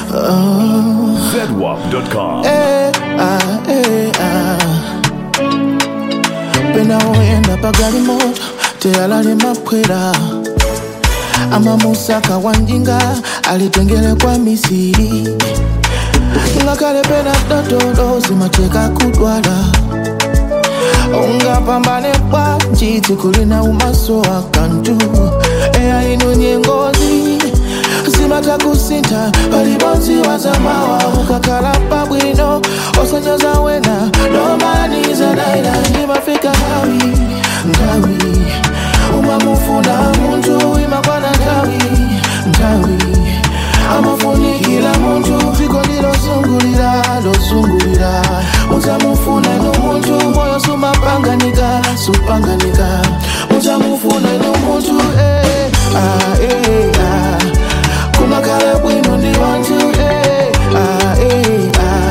ZWAP.com. Eh, ah, eh, ah. pena oyenda pagali moto teyalali makwera amamusaka wanjinga alitengele kwa misiri ngakale pena dotolo zimateka kudwala ungapambane bwanji tikulina umaso akantu eya ino nyengozi zimatakusinta palibonzi wazamawa ukakala pabwino osanyoza wena nomaniza daila imafika ngawi ngawi umamufuna muntu imakwana ngawi ngawi amafunikila muntu dziko lilosungulira losungulira mutamufuna ino muntu moyo sumapanganika supanganika mutamufuna ino muntu eh, ah, eh, ah. kumakhala bwino ndi wanthu eh, ah, eh,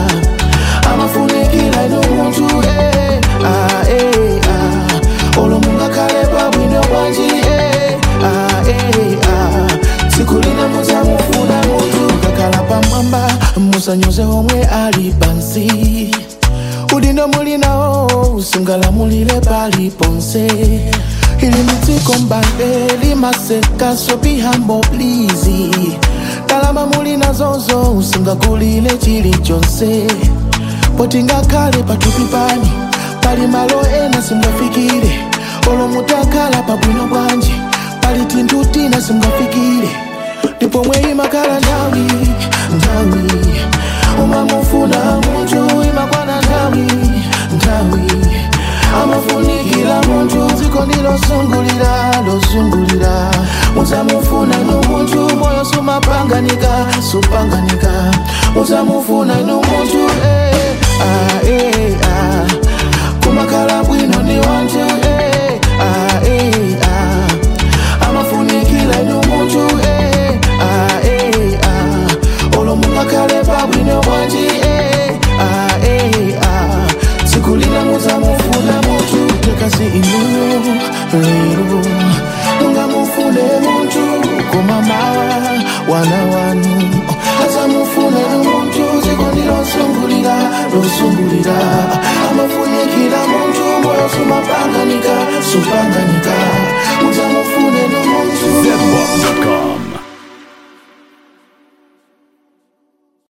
ah. amafunikila ino muntu eh, ah, eh, ah. olo mungakhale pabwino bwanji eh, ah, eh, ah. tsiku lina muzamufuna muntu mukakhala pamwamba musanyoze omwe ali pansi udindo mulinawo usingalamulire pali ponse ili mitsiko mbale limaseka so be humble please ndalama mulina zozo usingagulile chilichonse poti ngakhale patupi pani pali malo ena simgafikire olo mutakhala pabwino bwanji pali tinthu tina simgafikire ndipo mwe imakhala nthawi nthawi umamufuna munthu imakwana nthawi nthawi amafunikira munthu dziko ndilosungulira losungulira muzamufuna inu munthu moyo sumapanganika supanganika muzamufuna inu munthu eh, ah, eh, ah. kumakhala bwino ndi wanthu eh, ah, eh, ah. amafunikira inu munthu eh, ah, eh, ah. olo mungakhale pabwino bwanji eh, ah, eh, ah. tsiku lina muzamufuna munthu tekasi inuyo lero mungamufune munthu koma mawa wana wanu azamufune munthu dziko ndilosungulira losungulira amafunikira munthu moyo sumapanganika supanganika muzamufune munthu ZWAP.com.